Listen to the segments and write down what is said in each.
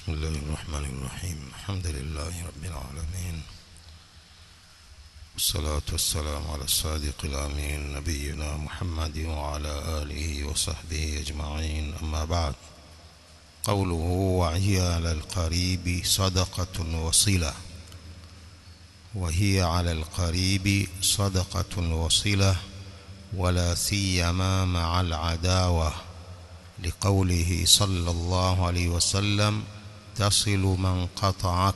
بسم الله الرحمن الرحيم الحمد لله رب العالمين والصلاة والسلام على الصادق الأمين نبينا محمد وعلى آله وصحبه أجمعين أما بعد قوله وهي على القريب صدقة وصلة وهي على القريب صدقة وصلة ولا سيما مع العداوة لقوله صلى الله عليه وسلم تصل من قطعك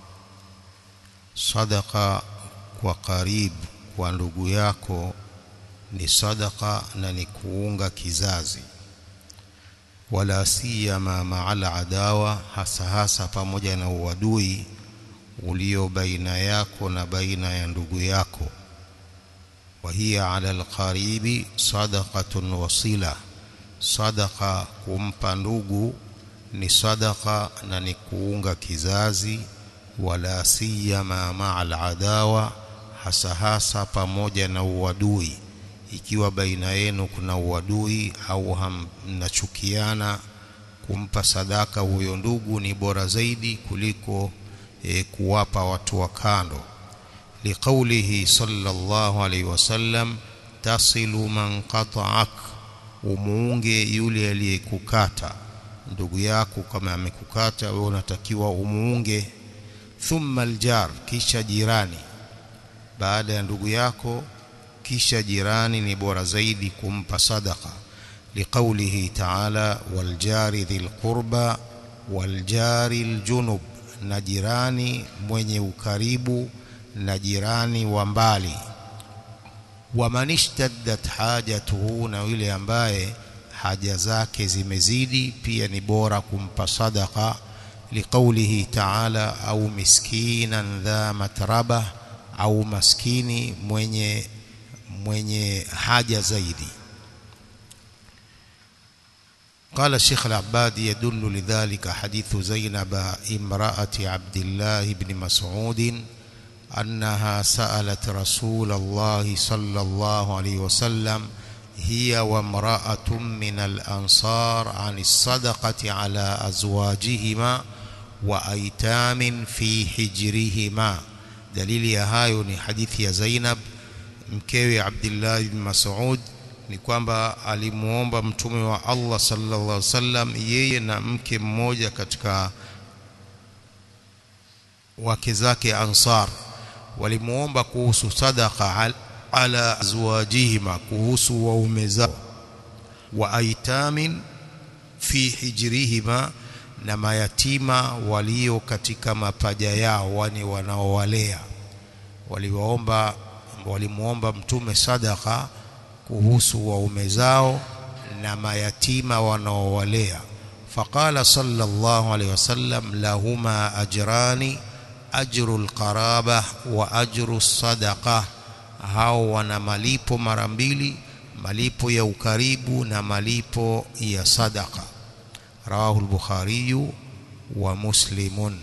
صدقة وقريب kwa ndugu yako ni sadaka na ni kuunga kizazi wala siyama ma'al adawa hasa hasa pamoja na uadui ulio baina yako na baina ya ndugu yako wa hiya ala alqaribi sadaqatun wasila sadaka kumpa ndugu ni sadaka na ni kuunga kizazi wala siyama ma'al adawa hasa hasa pamoja na uadui ikiwa baina yenu kuna uadui au mnachukiana kumpa sadaka huyo ndugu ni bora zaidi kuliko e, kuwapa watu wa kando liqaulihi sallallahu alaihi wasallam tasilu man qata'ak umuunge yule aliyekukata ndugu yako kama amekukata wewe unatakiwa umuunge thumma aljar kisha jirani baada ya ndugu yako kisha jirani ni bora zaidi kumpa sadaka liqaulihi ta'ala waljari dhil qurba waljari aljunub na jirani mwenye ukaribu na jirani wa mbali waman ishtaddat hajatuhu na yule ambaye haja zake zimezidi pia ni bora kumpa sadaka liqaulihi ta'ala au miskinan dha matraba au maskini mwenye mwenye haja zaidi قال الشيخ العبادي يدل لذلك حديث زينب امرأة عبد الله بن مسعود أنها سألت رسول الله صلى الله عليه وسلم هي وامرأة من الأنصار عن الصدقة على أزواجهما وأيتام في حجرهما dalili ya hayo ni hadithi ya Zainab mkewe Abdullah ibn Mas'ud ni kwamba alimuomba mtume wa Allah sallallahu alaihi wasallam yeye na mke mmoja katika wake zake Ansar walimuomba kuhusu sadaqa ala azwajihima kuhusu waume zao wa aitamin fi hijrihima na mayatima walio katika mapaja yao wani wanaowalea waliwaomba walimuomba mtume sadaka kuhusu waume zao na mayatima wanaowalea faqala sallallahu alaihi wasallam lahuma ajrani ajru alqaraba wa ajru sadaqa hao wana malipo mara mbili malipo ya ukaribu na malipo ya sadaka رواه البخاري ومسلم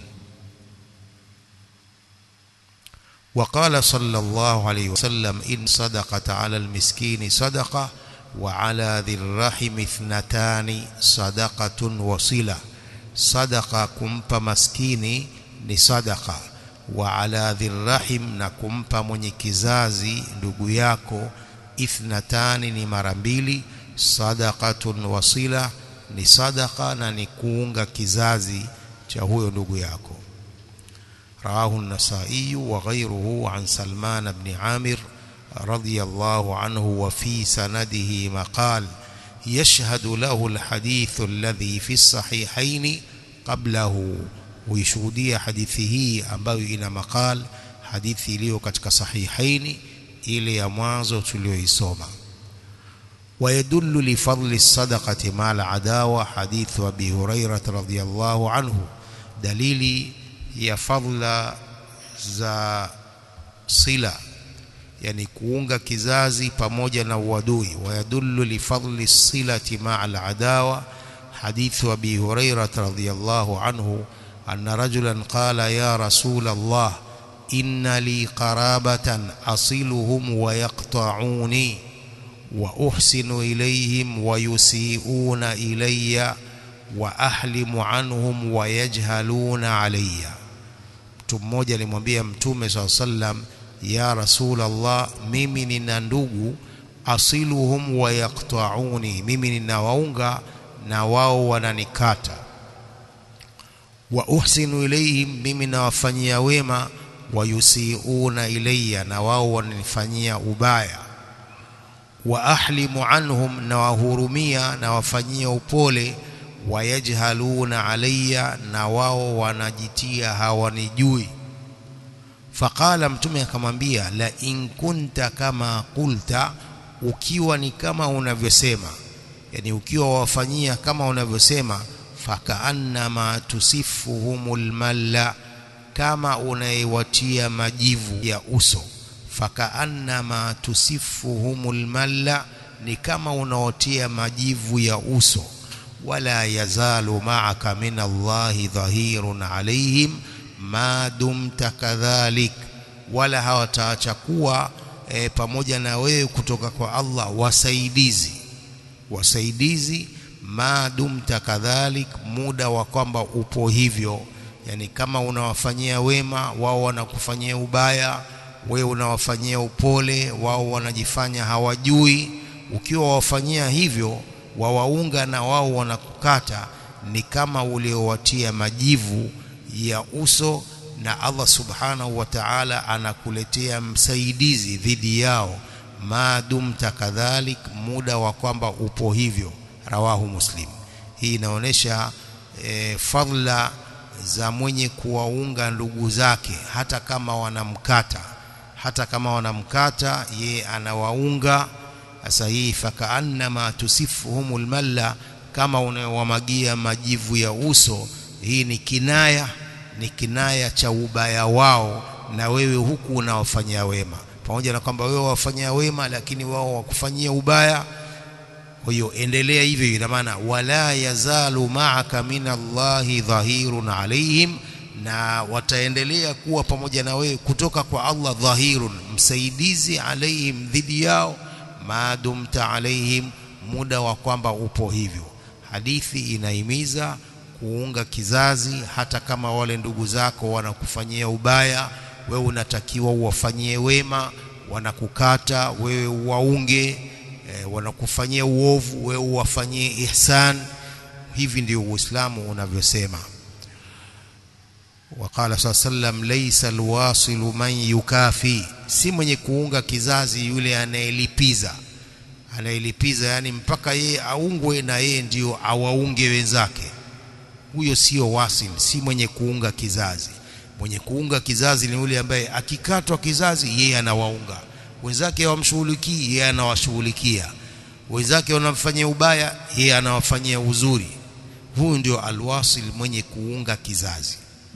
وقال صلى الله عليه وسلم إن صدقة على المسكين صدقة وعلى ذي الرحم اثنتان صدقة وصلة صدقة كمب مسكيني لصدقة وعلى ذي الرحم نكمب منكزازي نقياكو اثنتان نمرمبيلي صدقة وصلة ni sadaka na ni kuunga kizazi cha huyo ndugu yako rawahu an-nasa'i wa ghayruhu an Salman ibn Amir radiyallahu anhu wa fi sanadihi maqal yashhadu lahu al-hadith alladhi fi as-sahihayn qablahu huishuhudia hadithi hii ambayo ina maqal hadithi iliyo katika sahihaini ile ya mwanzo tuliyoisoma ويدل لفضل الصدقة مع العداوة حديث أبي هريرة رضي الله عنه دليل يا فضل za sila yani kuunga kizazi pamoja na uadui wayadullu lifadli silati ma'a aladawa hadithu abi hurairah radhiyallahu anhu anna rajulan qala ya rasul allah inna li qarabatan asiluhum wa yaqta'uni وأحسن إليهم ويسيئون إلي wa ahlimu anhum wa yajhaluna alayya mtu mmoja alimwambia mtume saa sallam ya rasul Allah mimi nina ndugu asiluhum wa yaqta'uni mimi ninawaunga na wao wananikata wa uhsinu ilayhim mimi nawafanyia wema wayusiuna ilayya na wao wananifanyia ubaya wa ahlimu anhum na wahurumia na wafanyia upole wayajhaluna alayya na wao wanajitia hawanijui faqala mtume akamwambia la in kunta kama qulta ukiwa ni kama unavyosema yani ukiwa wafanyia kama unavyosema fakaannama tusifuhumul malla kama unaiwatia majivu ya uso fakaannama tusifuhumul malla ni kama unaotia majivu ya uso wala yazalu ma'aka min Allahi dhahirun alaihim ma dumta kadhalik wala hawataacha kuwa e, pamoja na wewe kutoka kwa Allah wasaidizi wasaidizi ma dumta kadhalik muda wa kwamba upo hivyo yani kama unawafanyia wema wao wanakufanyia ubaya wewe unawafanyia upole wao wanajifanya hawajui ukiwa wafanyia hivyo wawaunga na wao wanakukata ni kama uliowatia majivu ya uso na Allah subhanahu wa ta'ala anakuletea msaidizi dhidi yao maadumta kadhalik muda wa kwamba upo hivyo rawahu muslim hii inaonyesha e, fadla za mwenye kuwaunga ndugu zake hata kama wanamkata hata kama wanamkata ye anawaunga sasa hii fakaannama tusifuhumul malla kama unawamagia majivu ya uso hii ni kinaya ni kinaya cha ubaya wao na wewe huku unawafanyia wema pamoja na kwamba wewe wafanyia wema lakini wao wakufanyia ubaya kwa hiyo endelea hivyo ina maana wala yazalu ma'aka min Allahi dhahirun alaihim na wataendelea kuwa pamoja na wewe kutoka kwa Allah dhahirun msaidizi alaihim dhidi yao maadumta alaihim muda wa kwamba upo hivyo hadithi inahimiza kuunga kizazi hata kama wale ndugu zako wanakufanyia ubaya wewe unatakiwa uwafanyie wema wanakukata wewe uwaunge e, wanakufanyia uovu wewe uwafanyie ihsan hivi ndio uislamu unavyosema وقال صلى الله عليه وسلم ليس الواصل من يكافي si mwenye kuunga kizazi yule anayelipiza anayelipiza yani mpaka yeye aungwe na yeye ndio awaunge wenzake huyo sio wasil si mwenye kuunga kizazi mwenye kuunga kizazi ni yule ambaye akikatwa kizazi yeye anawaunga wenzake hawamshughulikii yeye anawashughulikia wenzake wanamfanyia ubaya yeye anawafanyia uzuri huyu ndio alwasil mwenye kuunga kizazi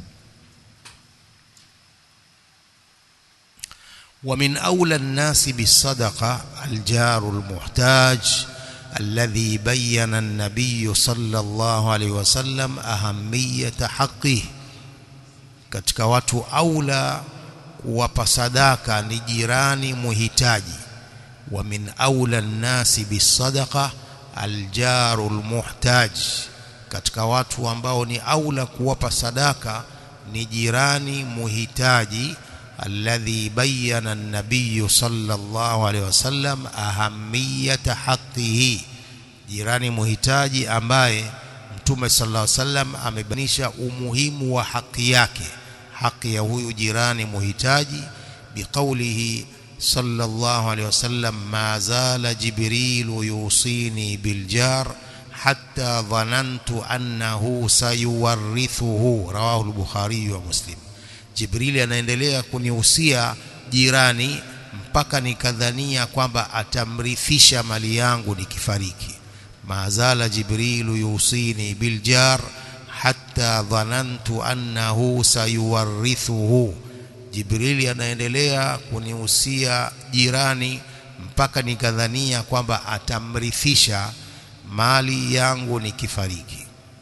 ومن أولى الناس بالصدقة الجار المحتاج الذي بين النبي صلى الله عليه وسلم أهمية حقه katika watu aula kuwapa sadaka ni jirani muhitaji wa min aula nnasi bisadaqa aljaru almuhtaj katika watu ambao ni aula kuwapa sadaka ni jirani muhitaji الذي بين النبي صلى الله عليه وسلم أهمية حقه jirani muhitaji ambaye mtume sallallahu alaihi wasallam amebainisha umuhimu wa haki yake haki ya huyu jirani muhitaji biqaulihi sallallahu alaihi wasallam ma zala jibrilu yusini biljar hatta dhanantu annahu sayuwarithuhu rawahu al-bukhari wa muslim Jibrili anaendelea kunihusia jirani mpaka nikadhania kwamba atamrithisha mali yangu nikifariki. Mazala Jibrilu yusini biljar hatta dhanantu annahu sayuwarithuhu. Jibrili anaendelea kunihusia jirani mpaka nikadhania kwamba atamrithisha mali yangu nikifariki.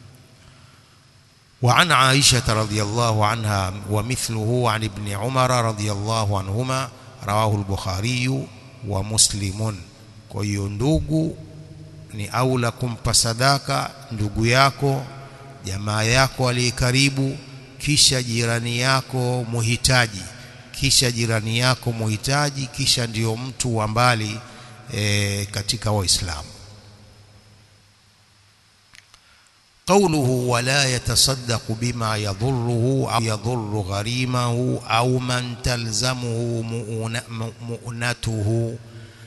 وعن عائشة رضي الله عنها ومثله عن ابن عمر رضي الله عنهما رواه البخاري ومسلم kwa hiyo ndugu ni aula kumpa sadaka ndugu yako jamaa yako aliye karibu kisha jirani yako muhitaji kisha jirani yako muhitaji kisha ndiyo mtu wa mbali e, katika waislamu قوله ولا يتصدق بما يضره أو يضر غريمه أو من تلزمه مؤنته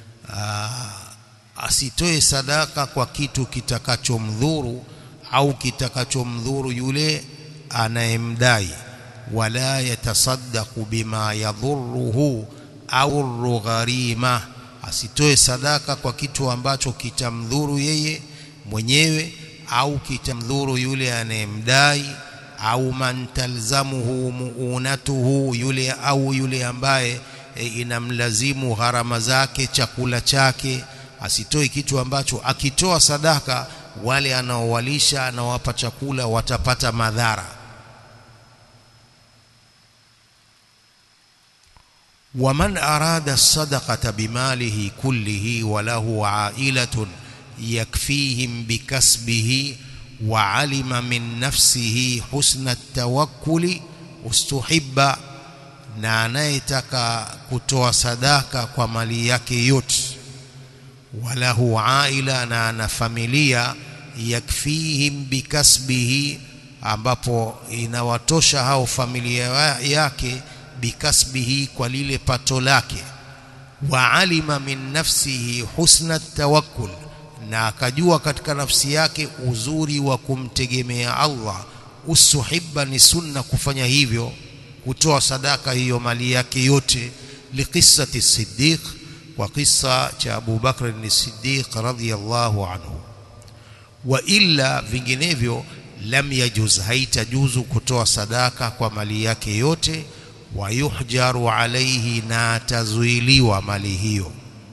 asitoe sadaka kwa kitu kitakachomdhuru au kitakachomdhuru yule anayemdai wala yatasaddaqu bima yadhurruhu au gharima asitoe sadaka kwa kitu ambacho kitamdhuru yeye mwenyewe au kitamdhuru yule anayemdai au man talzamuhu muunatuhu yule au yule ambaye e, inamlazimu gharama zake chakula chake asitoe kitu ambacho akitoa sadaka wale anaowalisha anawapa chakula watapata madhara ومن أراد الصدقة بماله كله وله عائلة يكفيهم بكسبه وعلم من نفسه حسن التوكل استحب na anayetaka kutoa sadaka kwa mali yake yote walahu aila na ana familia yakfihim bikasbihi ambapo inawatosha hao familia yake bikasbihi kwa lile pato lake wa alima min nafsihi husna tawakkul na akajua katika nafsi yake uzuri wa kumtegemea Allah usuhibba ni sunna kufanya hivyo kutoa sadaka hiyo mali yake yote liqissati siddiq wa kisa cha Abu Bakr ni Siddiq radhiyallahu anhu wa illa vinginevyo lam yajuz haitajuzu kutoa sadaka kwa mali yake yote wa yuhjaru alaihi na atazuiliwa mali hiyo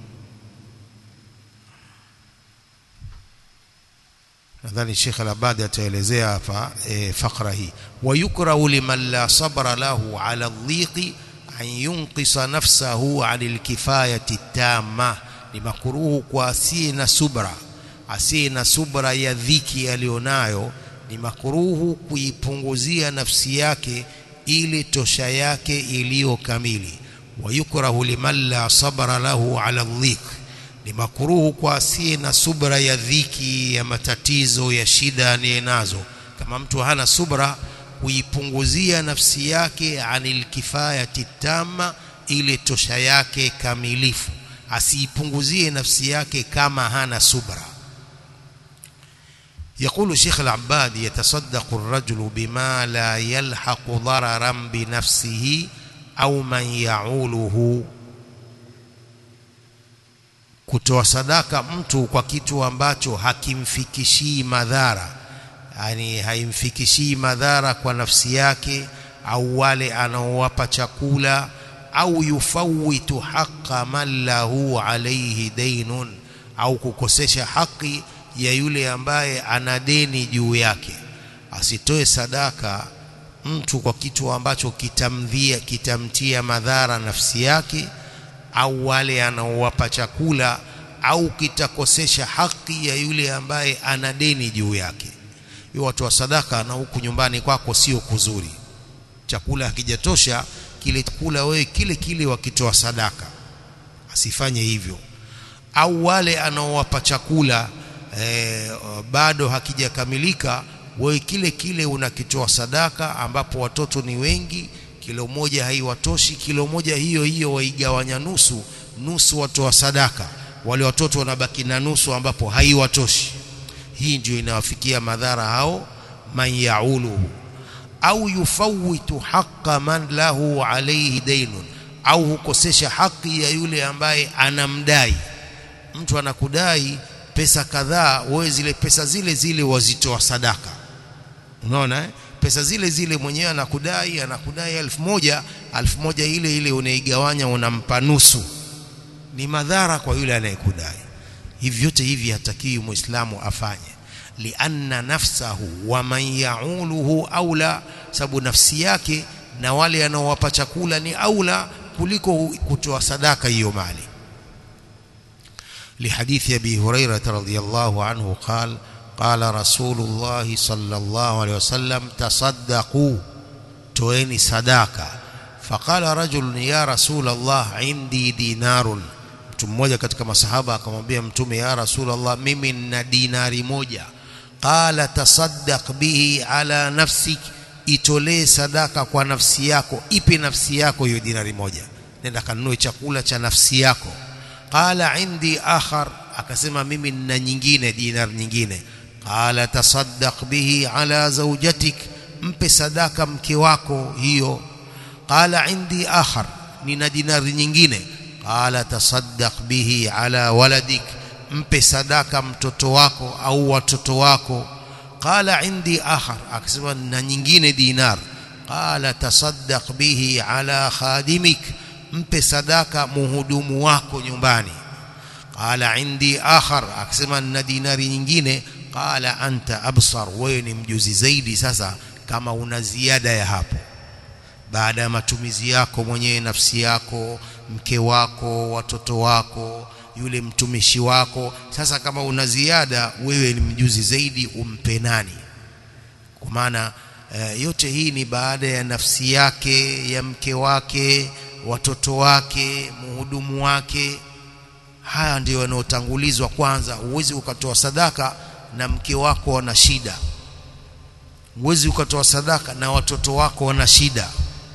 nadhani Sheikh Al-Abadi ataelezea hapa e, fakra hii wayukrahu liman la sabra lahu ala dhiqi an yunqisa nafsahu anil kifayati tamma ni makuruhu kwa asiye na subra asiye na subra ya dhiki alionayo ni makuruhu kuipunguzia nafsi yake ili tosha yake iliyo kamili wayukrahu liman la sabra lahu ala dhiq ni makuruhu kwa asiye na subra ya dhiki ya matatizo ya shida anayenazo kama mtu hana subra kuipunguzia nafsi yake anil kifayati tamma ile tosha yake kamilifu asiipunguzie nafsi yake kama hana subra يقول شيخ العباد يتصدق الرجل بما لا يلحق ضررا بنفسه أو من يعوله kutoa sadaka mtu kwa kitu ambacho hakimfikishii madhara yani haimfikishii madhara kwa nafsi yake au wale anaowapa chakula au yufawitu haqa man lahu alayhi dainun au kukosesha haki ya yule ambaye ana deni juu yake asitoe sadaka mtu kwa kitu ambacho kitamdhia kitamtia madhara nafsi yake au wale anaowapa chakula au kitakosesha haki ya yule ambaye ana deni juu yake hiyo watu wa sadaka na huku nyumbani kwako sio kuzuri chakula hakijatosha kile chakula wewe kile kile wakitoa sadaka asifanye hivyo au wale anaowapa chakula eh, bado hakijakamilika wewe kile kile unakitoa sadaka ambapo watoto ni wengi kilo moja haiwatoshi kilo moja hiyo hiyo waigawanya nusu nusu watoa sadaka wale watoto wanabaki na nusu ambapo haiwatoshi hii ndio inawafikia madhara hao man yauluhu au yufawitu haqa man lahu alayhi dainun au hukosesha haki ya yule ambaye anamdai mtu anakudai pesa kadhaa wewe zile pesa zile zile wazitoa sadaka unaona eh? pesa zile zile mwenyewe anakudai anakudai elfu moja elfu moja ile ile unaigawanya unampa nusu ni madhara kwa yule anayekudai hivi vyote hivi hatakiwi muislamu afanye lianna nafsahu wa man yauluhu aula sababu nafsi yake na wale anaowapa chakula ni aula kuliko kutoa sadaka hiyo mali لحديث أبي هريرة رضي الله عنه قال قال رسول الله صلى الله عليه وسلم تصدقوا تويني صداقة فقال رجل يا رسول الله عندي دينار mtu mmoja katika masahaba akamwambia mtume ya rasulullah mimi nina dinari moja qala tasaddaq bihi ala nafsik itolee sadaka kwa nafsi yako ipe nafsi yako hiyo dinari moja nenda kanunue chakula cha nafsi yako qala indi akhar akasema mimi nina nyingine dinar nyingine qala tasaddaq bihi ala zawjatik mpe sadaka mke wako hiyo qala indi akhar nina dinari nyingine qala tasaddaq bihi ala waladik mpe sadaka mtoto wako au watoto wako qala indi akhar akasema na nyingine dinar qala tasaddaq bihi ala khadimik mpe sadaka muhudumu wako nyumbani qala indi akhar akasema na dinari nyingine qala anta absar wewe ni mjuzi zaidi sasa kama una ziada ya hapo baada ya matumizi yako mwenyewe nafsi yako mke wako watoto wako yule mtumishi wako sasa kama una ziada wewe ni mjuzi zaidi umpe nani kwa maana e, yote hii ni baada ya nafsi yake ya mke wake watoto wake muhudumu wake haya ndio yanayotangulizwa kwanza huwezi ukatoa sadaka na mke wako wana shida huwezi ukatoa sadaka na watoto wako wana shida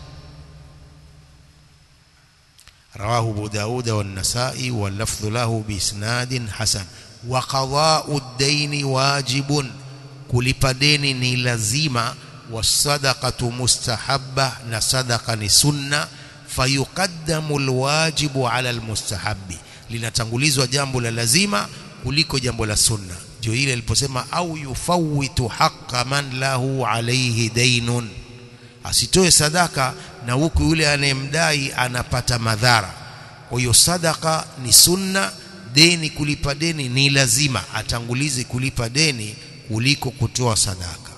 رواه أبو داود والنسائي واللفظ له بإسناد حسن وقضاء الدين واجب kulipa deni ni lazima wasadaqatu mustahabba na sadaqa ni sunna fayuqaddamu alwajibu ala almustahabbi linatangulizwa jambo la lazima kuliko jambo la sunna ndio ile aliposema au yufawitu haqqa man lahu alayhi daynun asitoe sadaka na huku yule anayemdai anapata madhara kwa hiyo sadaka ni sunna deni kulipa deni ni lazima atangulize kulipa deni kuliko kutoa sadaka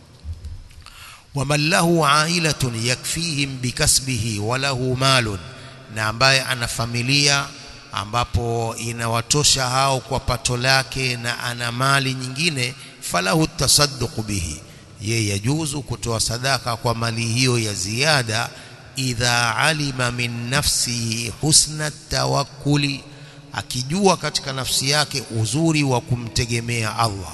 waman lahu ailatun yakfihim bikasbihi walahu malun na ambaye ana familia ambapo inawatosha hao kwa pato lake na ana mali nyingine falahu tasadduq bihi ye yajuzu kutoa sadaka kwa mali hiyo ya ziada idha alima min nafsihi husna tawakkuli akijua katika nafsi yake uzuri wa kumtegemea Allah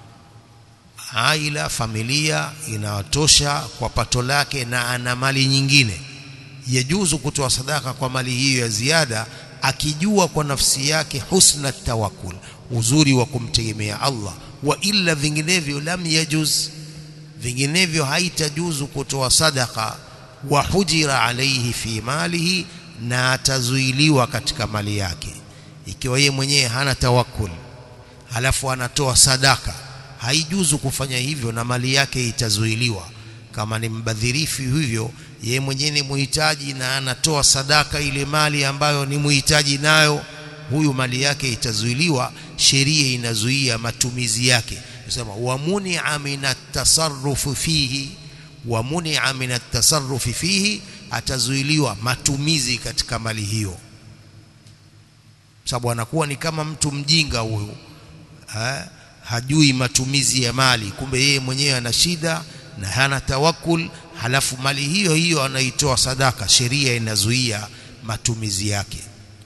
aila familia inawatosha kwa pato lake na ana mali nyingine yajuzu kutoa sadaka kwa mali hiyo ya ziada akijua kwa nafsi yake husna tawakkul uzuri wa kumtegemea Allah wa illa vinginevyo lam yajuz vinginevyo haitajuzu kutoa sadaka wa hujira alaihi fi malihi na atazuiliwa katika mali yake ikiwa yeye mwenyewe hana tawakkul halafu anatoa sadaka haijuzu kufanya hivyo na mali yake itazuiliwa kama ni mbadhirifu hivyo yeye mwenyewe ni muhitaji na anatoa sadaka ile mali ambayo ni muhitaji nayo huyu mali yake itazuiliwa sheria inazuia matumizi yake nasema wamunia min atasarrufu fihi wamunia min atasarrufi fihi atazuiliwa matumizi katika mali hiyo sababu anakuwa ni kama mtu mjinga huyu ha? hajui matumizi ya mali kumbe yeye mwenyewe ana shida na hana tawakul halafu mali hiyo hiyo anaitoa sadaka sheria inazuia matumizi yake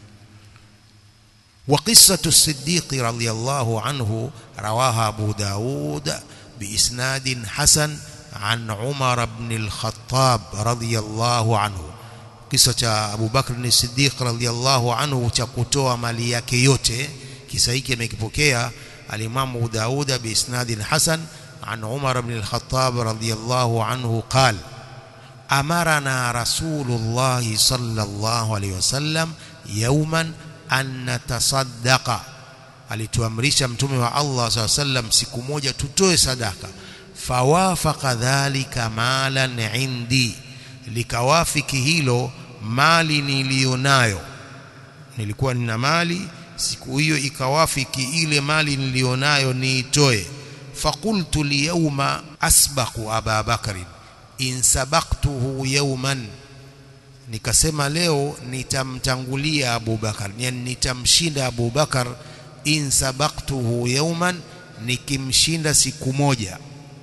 وقصة الصديق رضي الله عنه رواها أبو داود بإسناد حسن عن عمر بن الخطاب رضي الله عنه قصة أبو بكر الصديق رضي الله عنه تكتوى ماليك يوتي kisa hiki amekipokea alimamu Dauda biisnadin hasan an Umar ibn al-Khattab radiyallahu anhu qala amarana rasulullah sallallahu alayhi wasallam yawman an natasaddaqa alituamrisha mtume wa Allah sallallahu alayhi wasallam siku moja tutoe sadaka fawafaqa dhalika malan indi likawafiki hilo mali nilionayo nilikuwa nina mali siku hiyo ikawafiki ile mali nilionayo niitoe faqultu liyawma asbaqu aba bakr in sabaqtuhu yawman nikasema leo nitamtangulia Abu Bakar yani nitamshinda Abu Bakar in sabaqtuhu yawman nikimshinda siku moja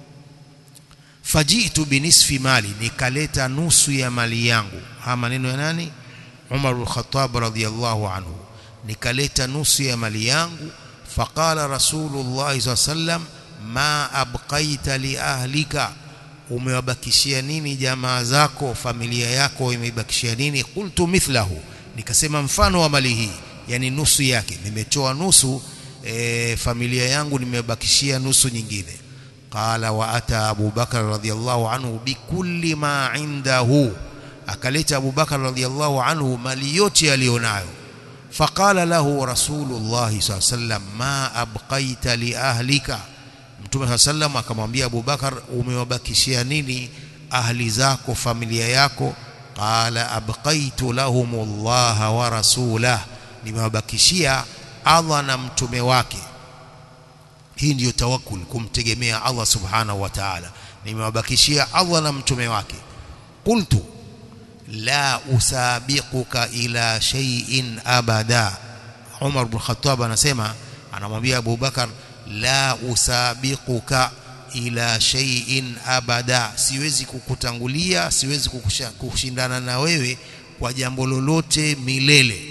fajitu binisfi mali nikaleta nusu ya mali yangu haya maneno ya nani Umar al-Khattab radhiyallahu anhu nikaleta nusu ya mali yangu faqala rasulullah sallam ma abqaita li ahlika umewabakishia nini jamaa zako familia yako imebakishia nini qultu mithlahu nikasema mfano wa mali hii yani nusu yake nimetoa nusu e, familia yangu nimebakishia nusu nyingine qala wa ata Abu Bakar radhiyallahu anhu bikulli ma indahu akaleta Abu Bakar radhiyallahu anhu mali yote alionayo faqala lahu rasulullah sallam ma abqaita li ahlika Mtume sallam akamwambia Abu Bakar umewabakishia nini ahli zako familia yako qala abqaitu lahumullah wa rasulah nimewabakishia Allah na mtume wake hii ndiyo tawakkul kumtegemea Allah subhanahu wa ta'ala nimewabakishia Allah na mtume wake qultu la usabiquka ila shay'in abada Umar ibn Khattab anasema anamwambia Abu Bakar la usabiquka ila shay'in abada siwezi kukutangulia siwezi kukushindana na wewe kwa jambo lolote milele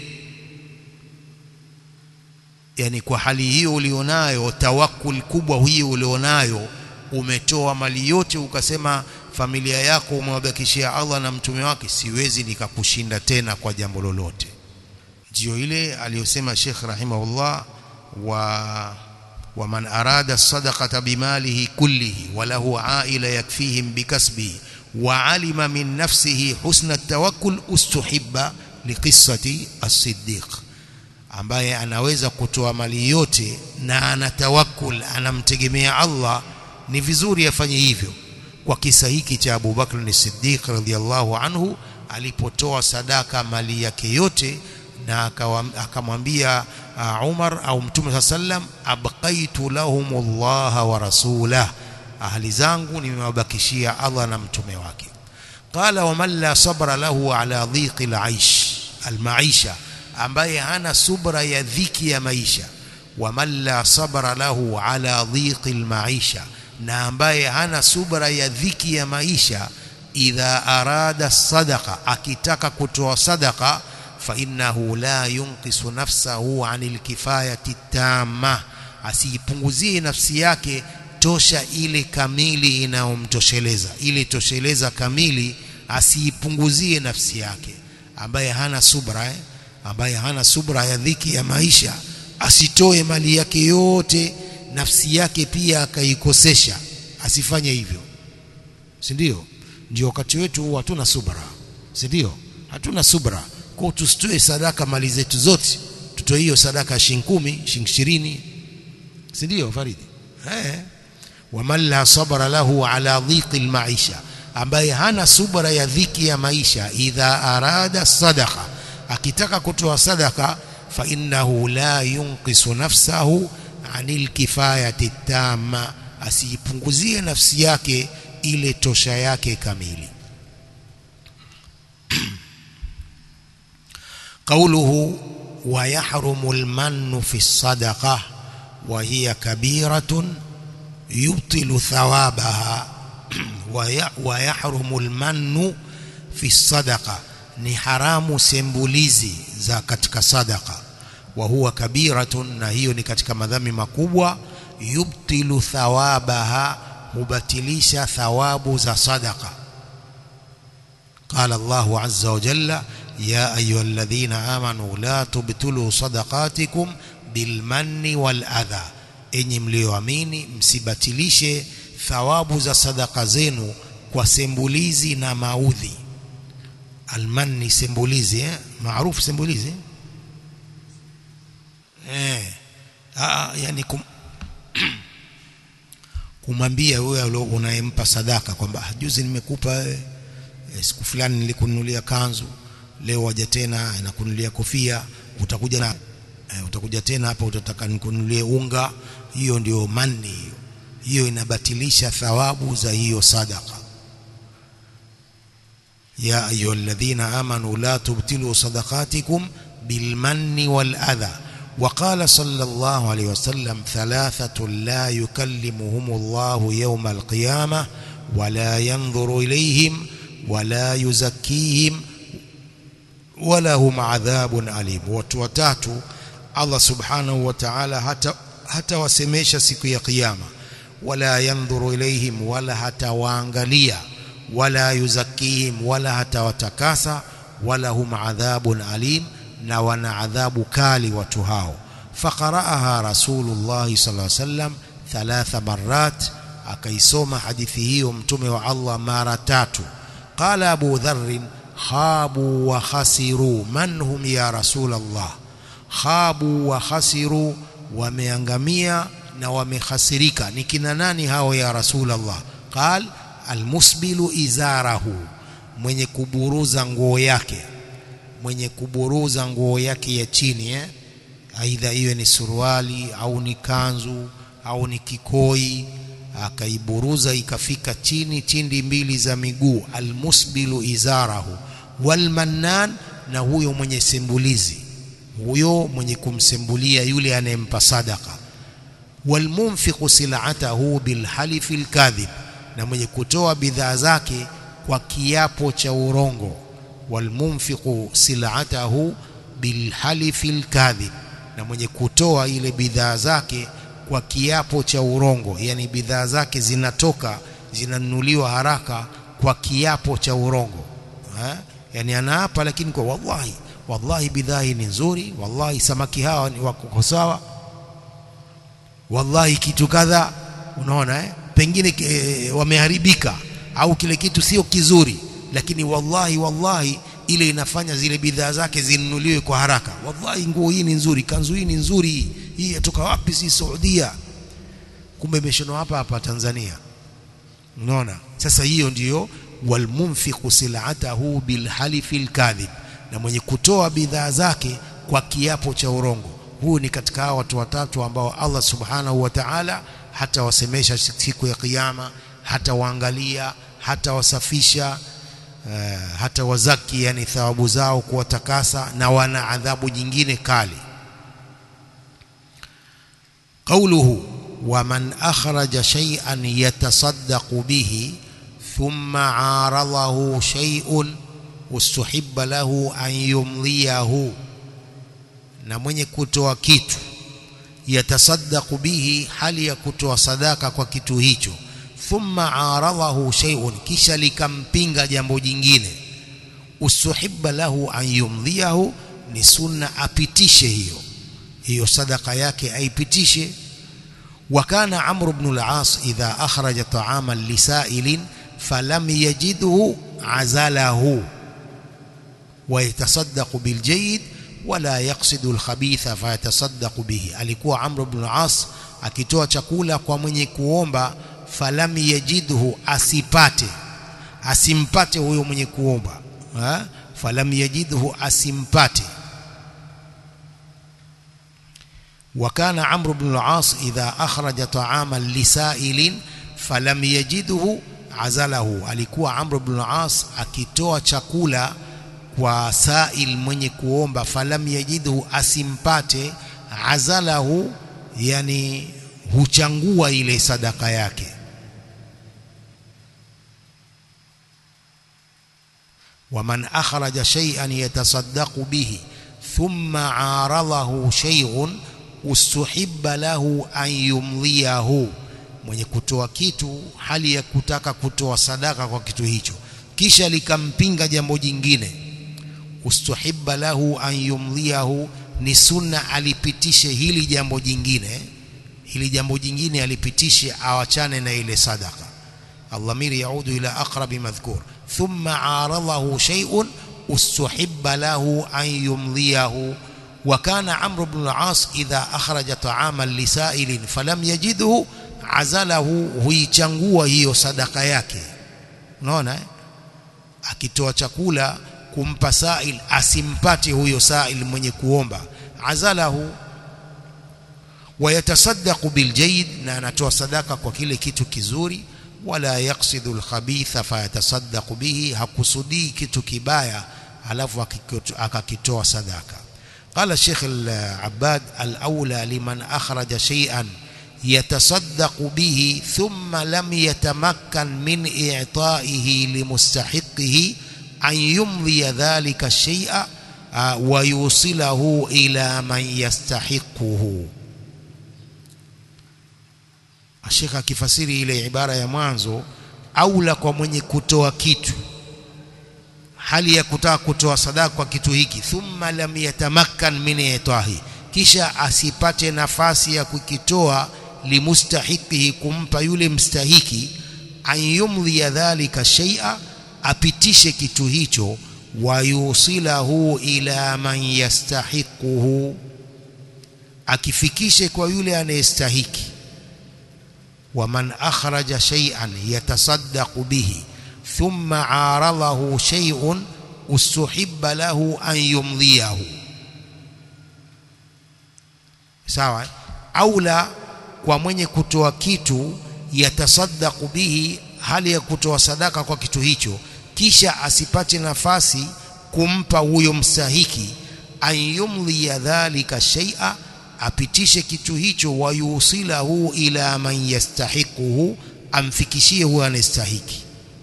yani kwa hali hiyo ulionayo tawakkul kubwa hiyo ulionayo umetoa mali yote ukasema familia yako umewabakishia Allah na mtume wake siwezi nikakushinda tena kwa jambo lolote ndio ile aliyosema Sheikh rahimahullah wa ومن أراد الصدقة بماله كله وله عائلة يكفيهم بكسبه وعلم من نفسه حسن التوكل استحب لقصة الصديق ambaye anaweza kutoa mali yote na ana tawakkul anamtegemea Allah ni vizuri afanye hivyo kwa kisa hiki cha Abu Bakr as-Siddiq radhiyallahu anhu alipotoa sadaka mali yake yote na akamwambia uh, Umar au Mtume sallam abqaitu lahumullah wa rasulah ahli zangu nimewabakishia Allah na mtume wake qala wa man la sabra lahu ala dhiqi al-aish al-maisha ambaye hana subra ya dhiki ya maisha wa man la sabra lahu ala dhiqi al-maisha na ambaye hana subra ya dhiki ya maisha idha arada sadaqa akitaka kutoa sadaqa فإنه لا ينقص نفسه عن الكفاية التامة asiipunguzie nafsi yake tosha ile kamili inayomtosheleza ile tosheleza kamili asiipunguzie nafsi yake ambaye hana subra eh? ambaye hana subra ya dhiki ya maisha asitoe mali yake yote nafsi yake pia akaikosesha asifanye hivyo si ndio ndio wakati wetu hatuna subra si ndio hatuna subra kwa tusitoe sadaka mali zetu zote tutoe hiyo sadaka shilingi 10 shilingi 20 si ndio Faridi eh waman la sabra lahu ala dhiqi almaisha ambaye hana subra ya dhiki ya maisha idha arada sadaqa akitaka kutoa sadaka fa innahu la yunqisu nafsahu anil kifayati tamma asiipunguzie nafsi yake ile tosha yake kamili قوله ويحرم المن في الصدقة وهي كبيرة يبطل ثوابها ويحرم المن في الصدقة ni haramu sembulizi za katika sadaka wa huwa kabiratun na hiyo ni katika madhambi makubwa yubtilu thawabaha hubatilisha thawabu za sadaka qala Allahu azza wa jalla يا أيها الذين آمنوا لا تبتلوا صدقاتكم بالمن والأذى enyi mlioamini msibatilishe thawabu za sadaka zenu kwa sembulizi na maudhi almanni sembulizi eh? maarufu sembulizi eh ah yani kum kumwambia wewe unayempa sadaka kwamba juzi nimekupa eh, siku fulani nilikununulia kanzu leo waja tena nakununulia kofia utakuja na eh, utakuja tena hapa utataka nikununulie unga hiyo ndio manni hiyo hiyo inabatilisha thawabu za hiyo sadaka يا أيها الذين آمنوا لا تبتلوا صدقاتكم بالمن والأذى وقال صلى الله عليه وسلم ثلاثة لا يكلمهم الله يوم القيامة ولا ينظر إليهم ولا يزكيهم ولهم عذاب أليم وتوتاتو الله سبحانه وتعالى حتى حتى wasemesha siku ya kiyama wala yanzuru ilaihim wala hatawaangalia wala yuzakihim wala hatawatakasa wala hum adhabun alim na wana adhabu kali watu hao faqaraaha rasulullah sallallahu alaihi wasallam thalatha marrat akaisoma hadithi hiyo mtume wa Allah mara tatu qala abu dharr khabu wa khasiru man hum ya rasulullah khabu wa khasiru wameangamia na wamehasirika ni kina nani hao ya rasulullah qal almusbilu izarahu mwenye kuburuza nguo yake mwenye kuburuza nguo yake ya chini eh aidha iwe ni suruali au ni kanzu au ni kikoi akaiburuza ikafika chini chindi mbili za miguu almusbilu izarahu walmannan na huyo mwenye sembulizi huyo mwenye kumsembulia yule anayempa sadaka walmunfiqu sil'atahu bilhalifi alkadhib na mwenye kutoa bidhaa zake kwa kiapo cha urongo walmunfiqu sil'atahu bilhalifi alkadhib na mwenye kutoa ile bidhaa zake kwa kiapo cha urongo yani bidhaa zake zinatoka zinanunuliwa haraka kwa kiapo cha urongo ha? yani anaapa lakini kwa wallahi wallahi bidhaa hii ni nzuri wallahi samaki hawa ni wako sawa wallahi kitu kadha unaona eh pengine e, wameharibika au kile kitu sio kizuri lakini wallahi wallahi ile inafanya zile bidhaa zake zinunuliwe kwa haraka wallahi nguo hii ni nzuri kanzu hii ni nzuri hii hii yatoka wapi si Saudia kumbe imeshonwa hapa hapa Tanzania unaona sasa hiyo ndiyo walmunfiqu sil'atahu bilhalifi alkadhib na mwenye kutoa bidhaa zake kwa kiapo cha urongo huu ni katika hao watu watatu ambao Allah subhanahu wa ta'ala hata wasemesha siku ya kiyama hata waangalia hata wasafisha uh, hata wazaki yani thawabu zao kuwatakasa na wana adhabu nyingine kali قوله ومن أخرج شيئا يتصدق به ثم عارضه شيء استحب له أن يمضيه na mwenye kutoa kitu yatasaddaqu bihi hali ya kutoa sadaka kwa kitu hicho thumma aradahu shay'un kisha likampinga jambo jingine usuhibba lahu an yumdhiyahu ni sunna apitishe hiyo hiyo sadaka yake aipitishe وكان عمرو بن العاص إذا أخرج طعاما لسائل فلم يجده عزله ويتصدق بالجيد ولا يقصد الخبيث فيتصدق به alikuwa Amr ibn al-As akitoa chakula kwa mwenye kuomba falam yajidhu asipate asimpate huyo mwenye kuomba ha? falam yajidhu asimpate وكان عمرو بن العاص إذا أخرج طعاما لسائل فلم يجده عزله alikuwa Amr ibn al-As akitoa chakula kwa sail mwenye kuomba falam yajidhu asimpate azalahu yani huchangua ile sadaka yake waman akhraja shay'an yatasaddaqu bihi thumma aradahu shay'un ustuhibba lahu an yumdhiyahu mwenye kutoa kitu hali ya kutaka kutoa sadaka kwa kitu hicho kisha likampinga jambo jingine ustuhibba lahu an yumdhiyahu ni sunna alipitishe hili jambo jingine hili jambo jingine alipitishe awachane na ile sadaka allamiri yaudu ila aqrabi madhkur thumma aradahu shay'un ustuhibba lahu an yumdhiyahu وكان عمرو بن العاص إذا أخرج طعاما لسائل فلم يجده عزله huichangua hiyo sadaka yake unaona eh? akitoa chakula kumpa sail asimpate huyo sail mwenye kuomba azalahu wayatasaddaqu biljayid na anatoa sadaka kwa kile kitu kizuri wala yaqsidu alkhabitha fayatasaddaqu bihi hakusudii kitu kibaya alafu akakitoa sadaka قال الشيخ العباد الأولى لمن أخرج شيئا يتصدق به ثم لم يتمكن من إعطائه لمستحقه أن يمضي ذلك الشيء ويوصله إلى من يستحقه الشيخ akifasiri ile ibara ya mwanzo aula kwa mwenye kutoa kitu hali ya kutaka kutoa sadaka kwa kitu hiki thumma lam yatamakkan min itahi kisha asipate nafasi ya kukitoa limustahiqihi kumpa yule mstahiki an yumdhi dhalika shay'a apitishe kitu hicho wayusilahu ila man yastahiquhu akifikishe kwa yule anayestahiki waman akhraja shay'an yatasaddaqu bihi ثم عارضه شيء استحب له أن يمضيه sawa aula kwa mwenye kutoa kitu yatasaddaqu bihi hali ya kutoa sadaka kwa kitu hicho kisha asipate nafasi kumpa huyo mstahiki an yumdhiya dhalika shay'a apitishe kitu hicho wayusilahu ila man yastahiquhu amfikishie huyo anastahiki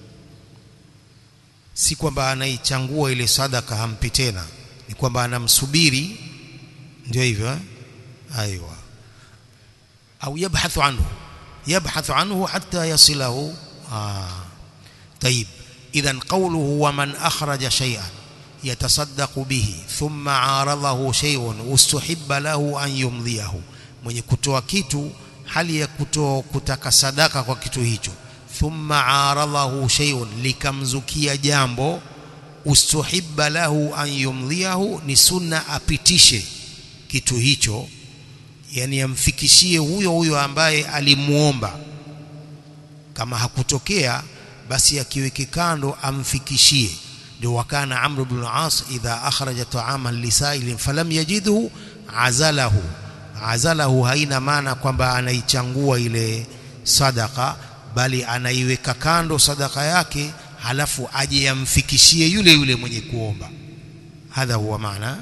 si kwamba anaichangua ile sadaka hampi tena ni kwamba anamsubiri ndio hivyo eh? aiwa au yabhathu anhu yabhathu anhu hatta yasilahu ah طيب اذا قوله ومن اخرج شيئا يتصدق به ثم عارضه شيء استحب له ان يمضيه mwenye kutoa kitu hali ya kutoa kutaka sadaka kwa kitu hicho thumma aradhahu shay'un likamzukia jambo ustuhibba lahu an yumdhiyahu ni sunna apitishe kitu hicho yani amfikishie huyo huyo ambaye alimuomba kama hakutokea basi akiweke kando amfikishie ndio wakana amr ibn al-as idha akhraja ta'aman lisailin falam yajidhu azalahu azalahu haina maana kwamba anaichangua ile sadaka bali anaiweka kando sadaka yake halafu aje yamfikishie yule yule mwenye kuomba hadha huwa maana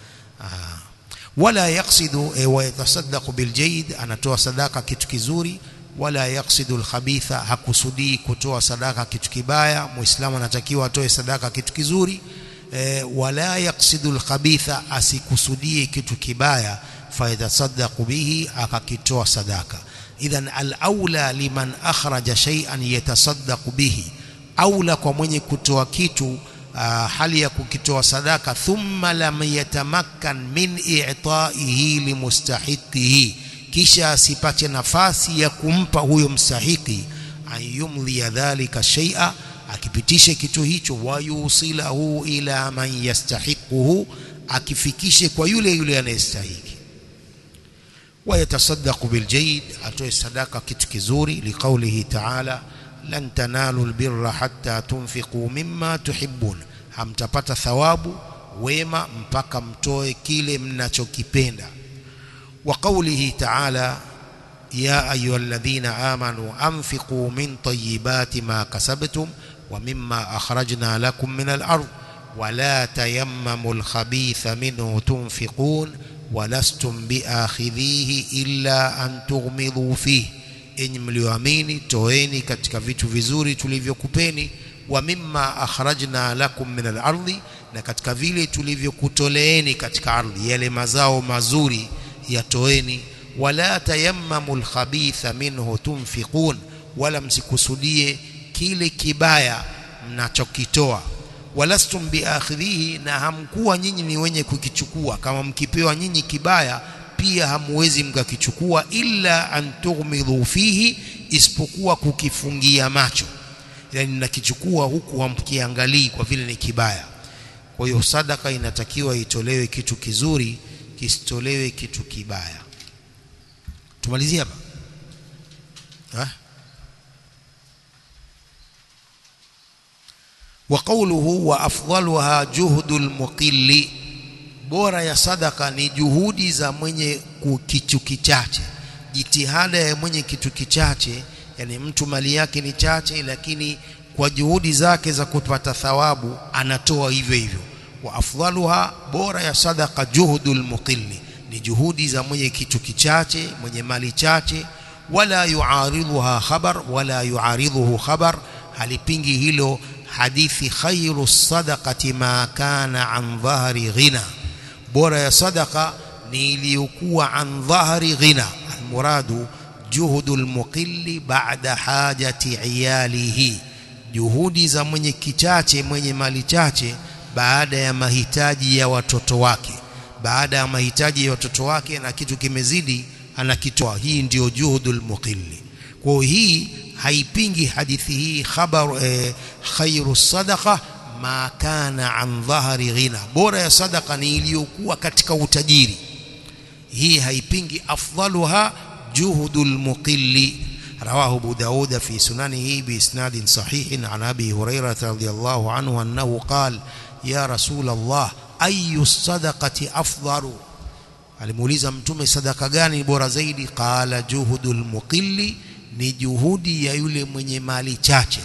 wala yaksidu e, wa yatasaddaqu biljayid anatoa sadaka kitu kizuri wala yaksidu alkhabitha hakusudii kutoa sadaka kitu kibaya muislamu anatakiwa atoe sadaka kitu kizuri e, wala yaksidu alkhabitha asikusudie kitu kibaya fayatasaddaqu bihi akakitoa sadaka idhan al-aula liman akhraja shay'an yatasaddaqu bihi aula kwa mwenye kutoa kitu uh, hali ya kukitoa sadaka thumma lam yatamakkan min i'ta'ihi limustahiqihi kisha asipate nafasi ya kumpa huyo mstahiki ayumdhi dhalika shay'a akipitishe kitu hicho wayusilahu ila man yastahiquhu akifikishe kwa yule yule anayestahiki ويتصدق بالجيد atoe sadaka kitu kizuri liqaulihi ta'ala lan tanalu albirra hatta tunfiqu mimma tuhibbun hamtapata thawabu wema mpaka mtoe kile mnachokipenda wa qaulihi ta'ala ya ayyuhalladhina amanu anfiqu min tayyibati ma kasabtum wa mimma akhrajna lakum min al-ard wa la tayammamu al-khabitha minhu tunfiqun walastum biakhidhihi illa an tughmidhu fihi enyi mlioamini toeni katika vitu vizuri tulivyokupeni wa mimma akhrajna lakum min al-ardi na katika vile tulivyokutoleeni katika ardhi yale mazao mazuri yatoeni wala tayammamu al-khabitha minhu tunfiqun wala msikusudie kile kibaya mnachokitoa walastum biakhidhihi na hamkuwa nyinyi ni wenye kukichukua kama mkipewa nyinyi kibaya pia hamwezi mkakichukua illa an tughmidhu fihi isipokuwa kukifungia macho yani mnakichukua huku hamkiangalii kwa vile ni kibaya kwa hiyo sadaka inatakiwa itolewe kitu kizuri kisitolewe kitu kibaya tumalizie hapa ha? وقوله وافضلها جهد المقل bora ya sadaka ni juhudi za mwenye kitu kichache jitihada ya mwenye kitu kichache yani mtu mali yake ni chache lakini kwa juhudi zake za kupata thawabu anatoa hivyo hivyo wa afdaluha bora ya sadaqa juhudul muqilli ni juhudi za mwenye kitu kichache mwenye mali chache wala yuaridhuha khabar wala yuaridhuhu khabar halipingi hilo hadithi khairu sadaqati ma kana an dhahri ghina bora ya sadaqa ni iliyokuwa an dhahri ghina almuradu juhudul muqilli ba'da hajati iyalihi juhudi za mwenye kichache mwenye mali chache baada ya mahitaji ya watoto wake baada ya mahitaji ya watoto wake na kitu kimezidi anakitoa hii ndiyo juhudul muqilli kwa hii haipingi hadithi hii khabar eh, khairu sadaqa ma kana an dhahri ghina bora ya sadaqa ni iliyokuwa katika utajiri hii haipingi afdaluha juhudul muqilli رواه أبو داود في سننه بإسناد صحيح عن أبي هريرة رضي الله عنه أنه قال يا رسول الله أي الصدقة أفضل alimuuliza mtume sadaka gani bora zaidi qala juhudul muqilli ni juhudi ya yule mwenye mali chache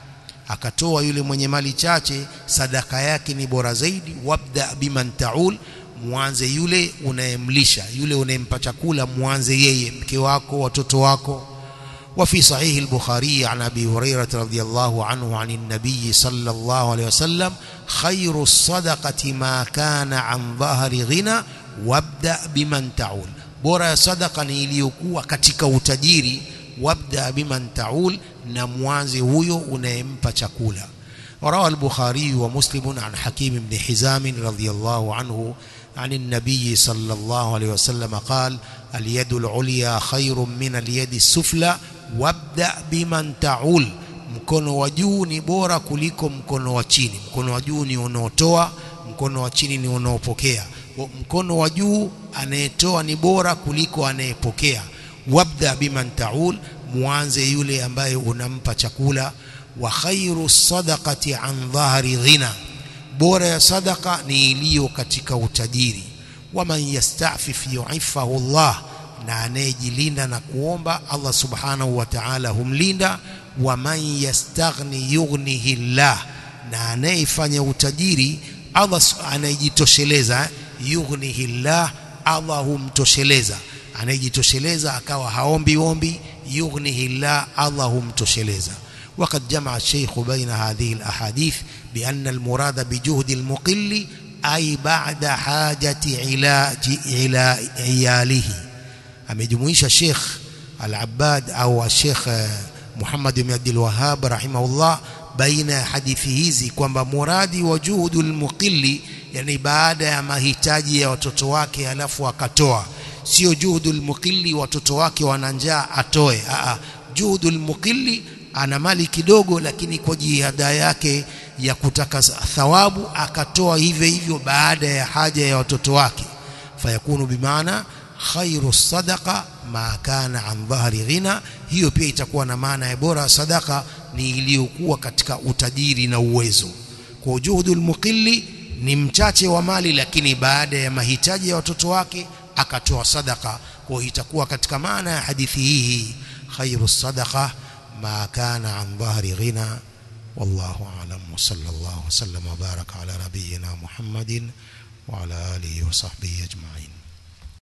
akatoa yule mwenye mali chache sadaka yake ni bora zaidi wabda biman taul mwanze yule unayemlisha yule unayempa chakula mwanze yeye mke wako watoto wako وفي صحيح البخاري عن أبي هريرة رضي الله عنه عن النبي صلى الله عليه وسلم خير الصدقة ما كان عن ظهر غنى وابدأ بمن تعول bora sadaqa ni iliyokuwa katika utajiri wabda biman taul na mwanze huyo unayempa chakula وروى البخاري ومسلم عن حكيم بن حزام رضي الله عنه عن النبي صلى الله عليه وسلم قال اليد العليا خير من اليد السفلى wabda biman taul mkono wa juu ni bora kuliko mkono wa chini mkono wa juu ni unaotoa mkono wa chini ni unaopokea mkono wa juu anayetoa ni bora kuliko anayepokea wabda biman taul mwanze yule ambaye unampa chakula wa khairu sadaqati an dhahri ghina bora ya sadaqa ni iliyo katika utajiri waman yastafif yu'ifahu Allah na anayejilinda na kuomba Allah subhanahu wa ta'ala humlinda wa man yastaghni yughnihi Allah na anayefanya utajiri Allah anayejitosheleza yughnihi Allah Allah humtosheleza anayejitosheleza akawa haombi ombi yughnihi Allah Allah humtosheleza وقد جمع الشيخ بين هذه الأحاديث بأن المراد بجهد المقل أي بعد حاجة علاج إلى عياله amejumuisha Sheikh Al-Abbad au Sheikh Muhammad bin Abdul Wahhab rahimahullah baina ya hadithi hizi kwamba muradi wa juhudul muqilli yani baada ya mahitaji ya watoto wake alafu akatoa sio juhudul muqilli watoto wake wana njaa atoe a juhudul muqilli ana mali kidogo lakini kwa jihada yake ya kutaka thawabu akatoa hivyo hivyo baada ya haja ya watoto wake fayakunu bimaana khairu sadaqa ma kana an dhahri ghina hiyo pia itakuwa na maana ya bora sadaqa ni iliyokuwa katika utajiri na uwezo kwa juhudul muqilli ni mchache wa mali lakini baada ya mahitaji ya watoto wake akatoa sadaqa kwa itakuwa katika maana ya hadithi hii khairu sadaqa ma kana an dhahri ghina wallahu a'lam wa sallallahu wa sallam wa baraka ala nabiyyina muhammadin wa ala alihi wa sahbihi ajma'in